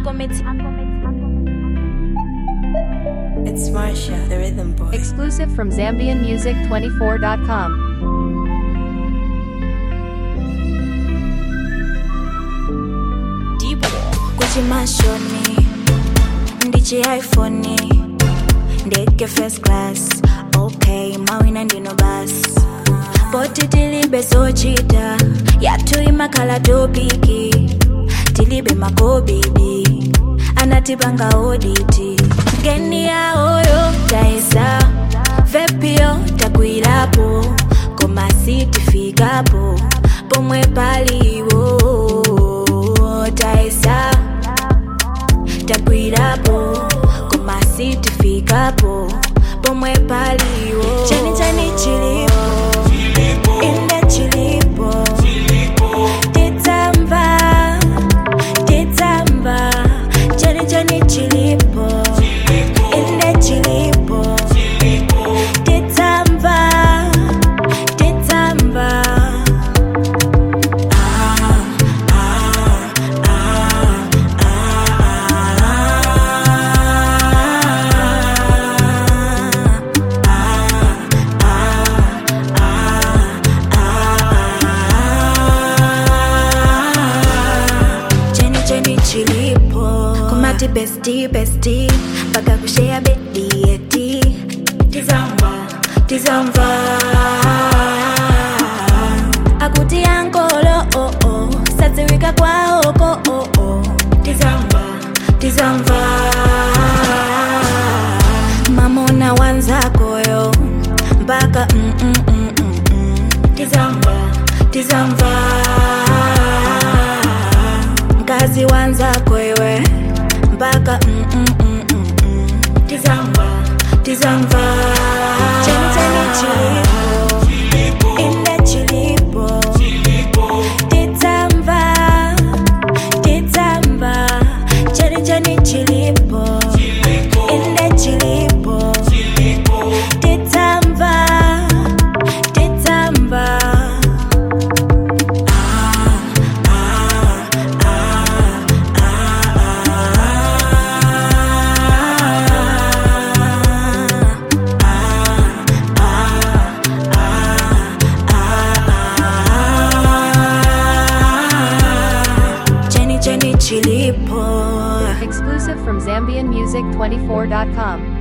It's Marsha, the rhythm boy. Exclusive from ZambianMusic24.com. Deep kuchimashoni ndichi iphone ndege first class okay mawina ndino basi poti tilibe zochita yathu imakhala topiki tilibe makobidi anatipanga oditi ngeni yaoyo taesa vepio takwirapo koma sitifikapo pomwe paliwo taesa takwirapo koma sitifikapo pomwe paliwo chani chani chilipo inde chilipo titsamba titsamba chani chani chilipo inde chilipo titsamba titsamba cheni cheni chilipo kumati besti besti mpaka kushea bedi eti tizamba tizamba akuti ankolo oh oh sadziwika kwaoko oh oh tizamba tizamba mamona wanzakoyo mpaka mm, mm, mm, mm, mm. tizamba tizamba mkazi wanzako iwe mpaka mm, mm, mm, mm, mm. tizamba tizamba cheni cheni chilipo inde chilipo tizamba tizamba cheni cheni chilipo inde chilipo tizamba tizamba cheni cheni chilipo Exclusive from ZambianMusic24.com.